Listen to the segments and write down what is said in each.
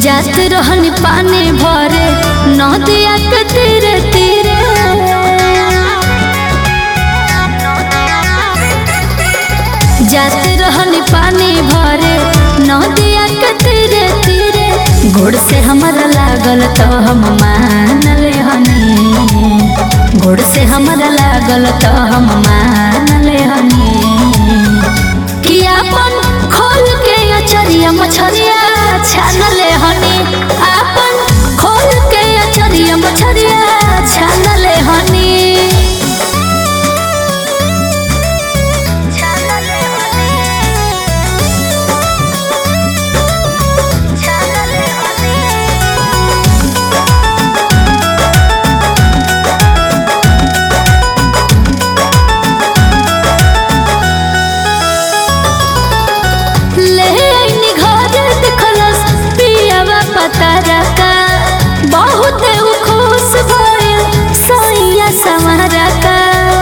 जात रहनी पानी भरे नदिया के तीरे तीरे जात रहनी पानी भरे नदिया के तीरे तीरे गोड़ से हमारा लागल तो हम मान ले हनी गोड़ से हमारा लागल तो हम मान ले हनी कि अपन खोल के अचरिया मछरिया छान ले हनी अपन खोल के अचरिया मछरिया छान ले हनी ले आइनी घर देखलस पियावा पतारा का बहुत उ खुश भइल सैया समारा का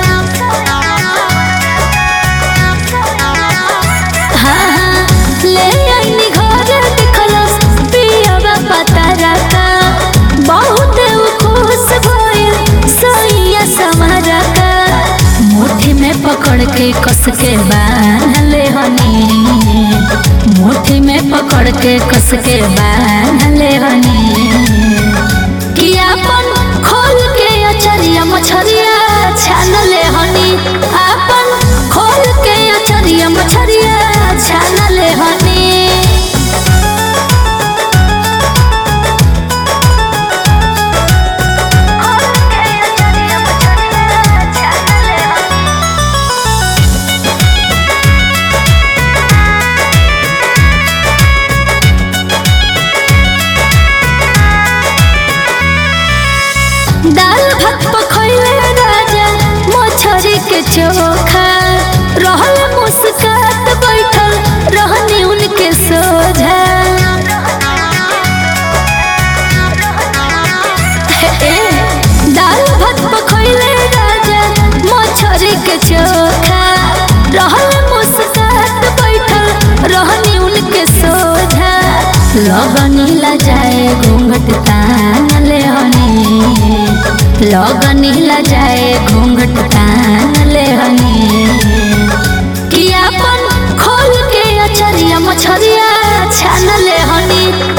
हाँ हाँ ले आइनी घर देखलस पियावा पतारा का बहुत उ खुश भइल सैया समारा का मुट्ठी में पकड़ के कस के बांध ले हनी मुट्ठी में पकड़ के कस के बांध ले हनी कि अपन खोल के अचरिया मछरिया छान ले हनी अपन खोल के अचरिया मछरिया छान ले हनी दाल भात पखैले राजा मछरी के चोखा रहल मुस्कात बैठल रहनी उनके सोझा ए, दाल भात पखैले राजा मछरी के चोखा रहल मुस्कात बैठल रहनी उनके सोझा लगनी ला जाए घूंघट तान ले हनी लगनी ला जाए घूंघट तान ले हनी कि अपन खोल के अचरिया मछरिया छान ले हनी